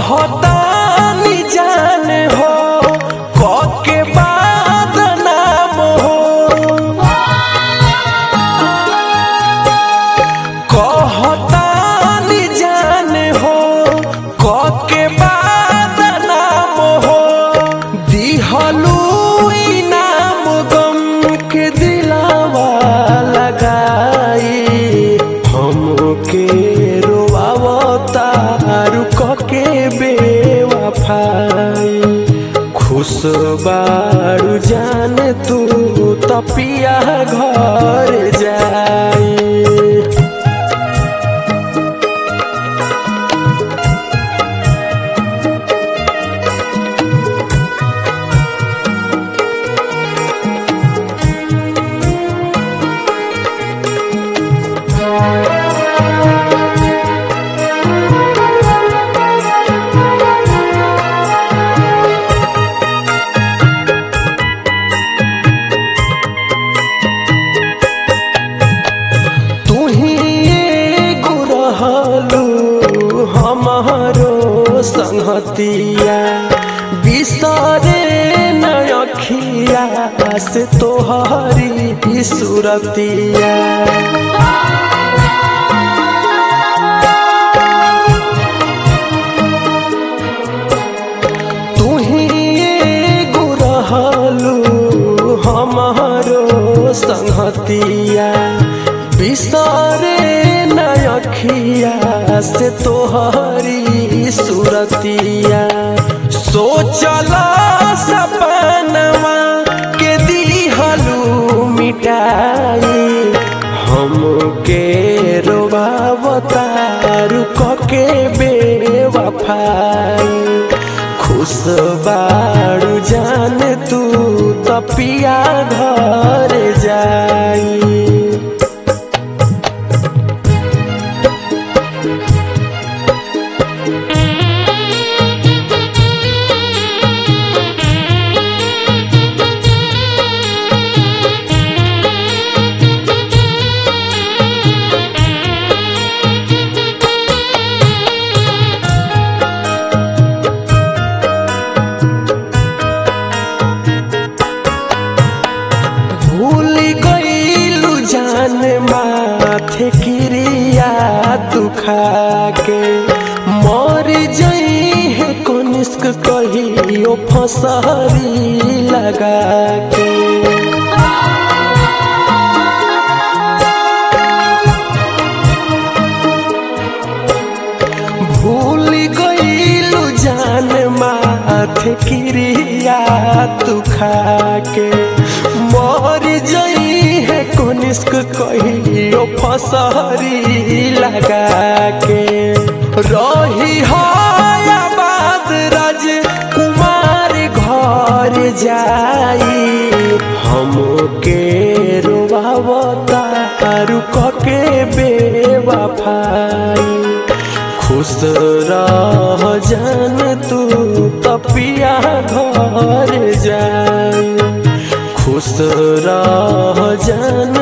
कहतानी जान हो कके बाद नाम हो कहतानी जान हो कके बाद नाम हो दिहलू इनाम गम के दिलावा लगाई हमके रोआवता रुक के बेवफाई खुश बारू जान तू तपिया घर जाई तू ही एगो रहलू हमारो संगतिया बिसरे न अखिया से तोहरी सुरतिया तू ही एगो रहलू हमारो संगतिया बिसरे न अखिया से तोहरी सुरतिया सोचल सपनवा के दिहलू मिटाई हमके रोबावता रुक के बेवफाई खुश बारू जान तू तपिया घर जाई भूल गईलू जान माथे क्रिया तू खाके मर जई है कनिष्क कहियो फसहरी लगा के भूल गईलू जान माथे क्रिया तू खाके मर जई है कनिष्क कहियो फसहरी लगा के रही आबाद राज कुमार घर जाई हमके रोबावता रुक के बेवफाई खुश रह जान तू तपिया घर जाई खुश रह जान